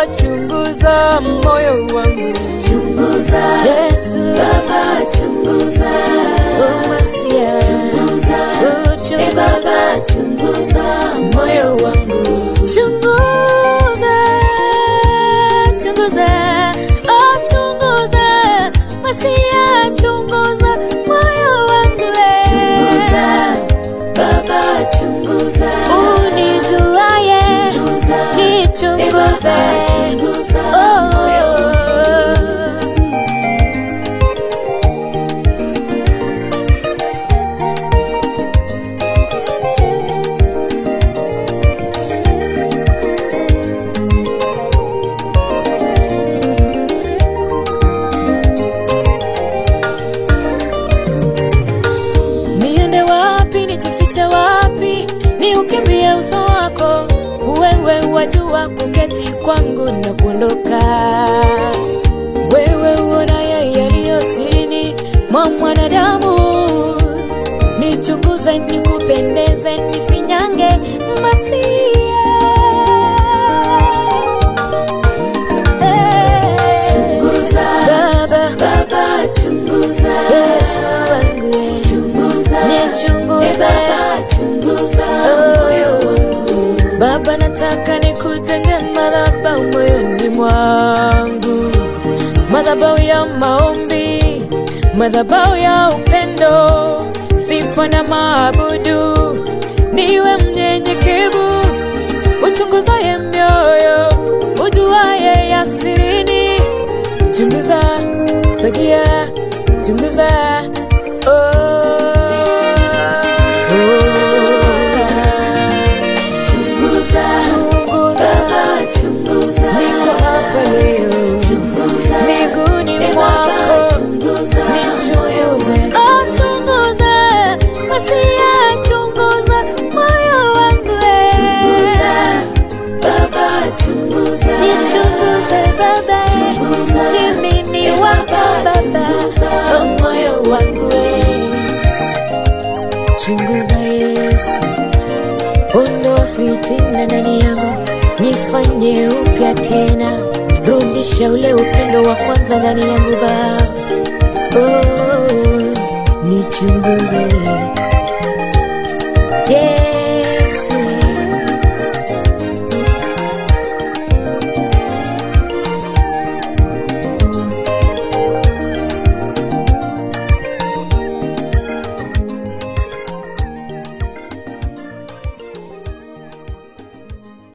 chunguza moyo wangu chunguza Yesu Baba chunguza oh Masia chunguza oh e chunguza Baba chunguza moyo wangu chunguza chunguza oh chunguza Masia chunguza moyo wangu chunguza Baba chunguza unijuaye chunguza e nichunguze Baba chunguza oh. moyo wangu niende wapi nijifiche wapi ni ukimbie uso wako wewe wajua kuketi kwangu na kuondoka wewe uonaye yaliyo sirini mwa mwanadamu nichunguze nikupendeze nifinyange masia Eh, chunguza baba Baba chunguza yesu wangu chunguza e nichunguze Baba chunguza moyo wangu Baba, nataka nikujenge madhabahu moyoni mwangu, madhabahu ya maombi, madhabahu ya upendo, sifa na maabudu. Niwe mnyenyekevu, uchunguzaye mioyo, ujuaye ya sirini. Chunguza, fagia, chunguza, oh. chunguza Chunguza, Baba chunguza niko hapa leo chunguza miguuni e Baba mwako, chunguza moyo nichunguze, wangu oh chunguza, Masia chunguza moyo wangu, chunguza eh. Baba chunguza nichunguze Baba, Chunguza, mimi ni e wako Baba, Baba, chunguza oh moyo wangu, eh. chunguza Yesu, ondoa fitina ndani yangu, nifanye upya tena, rudisha ule upendo wa kwanza ndani yangu Baba, oh, nichunguze